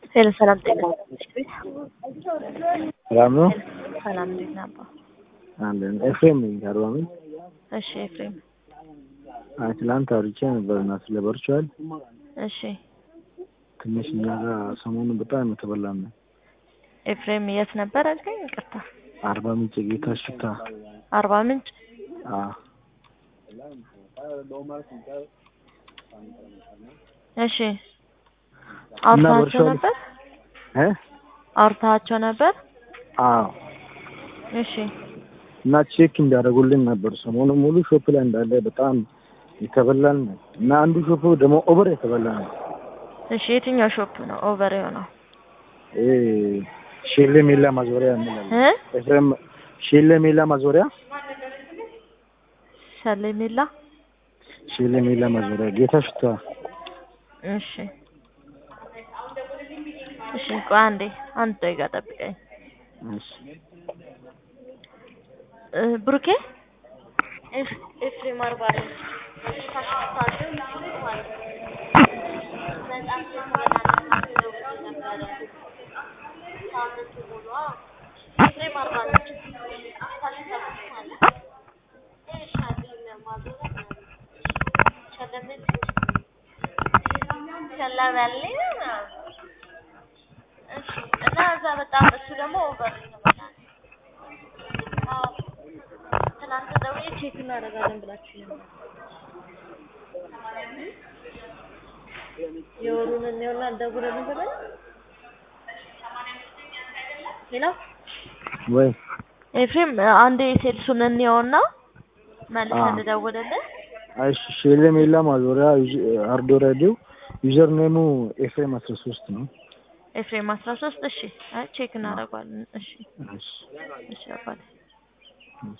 ሄሎ ሰላም ጤና ሰላም ነው ሰላም እንዴት ነህ አባ? አለን። ኤፍሬም ነኝ ከአርባ ምንጭ። እሺ ኤፍሬም አይ ትላንት አውርቼ ነበር እና ስለ ቨርቹዋል እሺ ትንሽ እኛ ጋር ሰሞኑን በጣም የተበላን ነው። ኤፍሬም የት ነበር አልከኝ? ይቅርታ አርባ ምንጭ ጌታ ሽታ አርባ ምንጭ አ እሺ አውርታቸው ቨርቹዋል- ነበር እ አውርታቸው ነበር አዎ እሺ እና ቼክ እንዲያደርጉልን ነበር። ሰሞኑን ሙሉ ሾፕ ላይ እንዳለ በጣም የተበላን ነው እና አንዱ ሾፕ ደግሞ ኦቨር የተበላ ነው። እሺ የትኛው ሾፕ ነው ኦቨር የሆነው ይሄ ሼሌ ሜላ ማዞሪያ እንላለን። እ ኤፍሬም ሼሌ ሜላ ማዞሪያ ሰሌሜላ ሼሌ ሜላ ማዞሪያ ጌታ ሽታ እሺ እሺ ቆይ አንዴ አንድ ደቂቃ ጠብቀኝ እሺ እ ብሩኬ ኤፍ- ኤፍሬም አርባ ነው እና እዛ በጣም እሱ ደግሞ ኦቨር የተበላ ነው። አዎ ትናንት ደውዬ ቼክ እናደርጋለን ብላችሁ ነበር። የወሩን እንየውና እንደጉረን ብለን ሄሎ ወይ ኤፍሬም አንዴ ሴልሱን እንየውና መልሰን አዎ። እንደደውልልህ። እሺ ሼሌ ሜላ ማዞሪያ አርዶ ሬዲዮ ዩዘር ኔሙ ኤፍሬም አስራ ሶስት ነው። ኤፍሬም አስራ ሶስት እሺ አይ ቼክ እናደርገዋለን። እሺ እሺ እሺ አባቴ እሺ